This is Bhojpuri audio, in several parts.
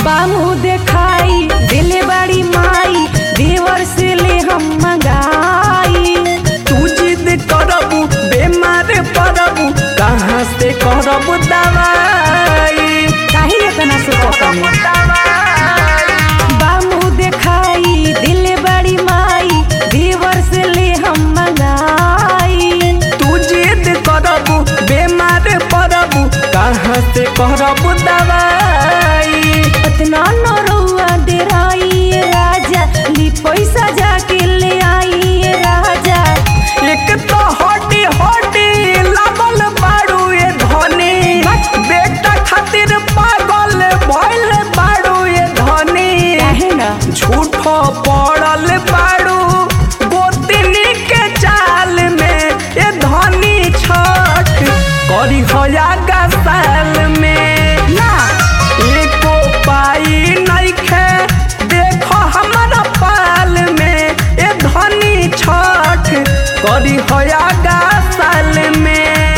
बामू देखाई दिले बड़ी माई देवर से ले हम मंगाई तू जिद करबू बेमार पड़बू कहाँ से करबू दवाई काहे इतना सोचत बामू देखाई दिले बड़ी माई देवर से ले हम मंगाई तू जिद करबू बेमार पड़बू कहाँ से करबू दवाई इतना न रउआ डेराई राजा ली पैसा जाके ले आई राजा एक तो हड्डी हड्डी लागल बाड़ू ये धनी बेटा खातिर पागल भइल बाड़ू ये धनी काहे ना झूठो पड़ल बाड़ू गोतनी के चाल में ये धनी छठ करी होया साल में ना एको पाई नइखे देखो हमारा पाल में ए धनी छठ करी होया साल में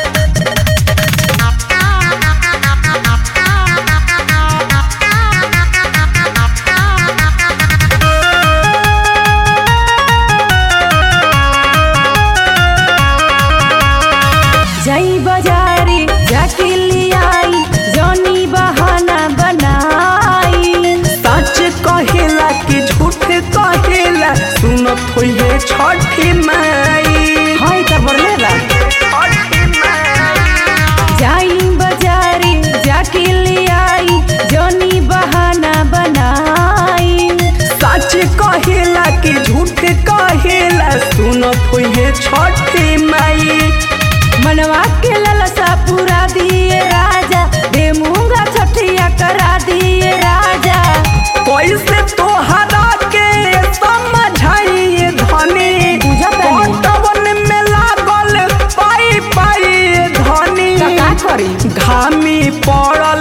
जाई बाजारे जाके ले आई जौनी बहाना बनाई सच कहेला कि झूठ कहेला सुनत होइए छठी माई हाय त बरले बा छठी माई जाई बाजारे जाके ले आई जौनी बहाना बनाई सच कहेला कि झूठ कहेला सुनत होइए छठी माई मनवा के ललसा पूरा दिए राजा दे मूंगा छठिया करा दिए राजा कैसे तोहरा के समझाई धनी बुझत नहीं। पटवन में लागल पाई पाई धनी त का करी घामी पड़ल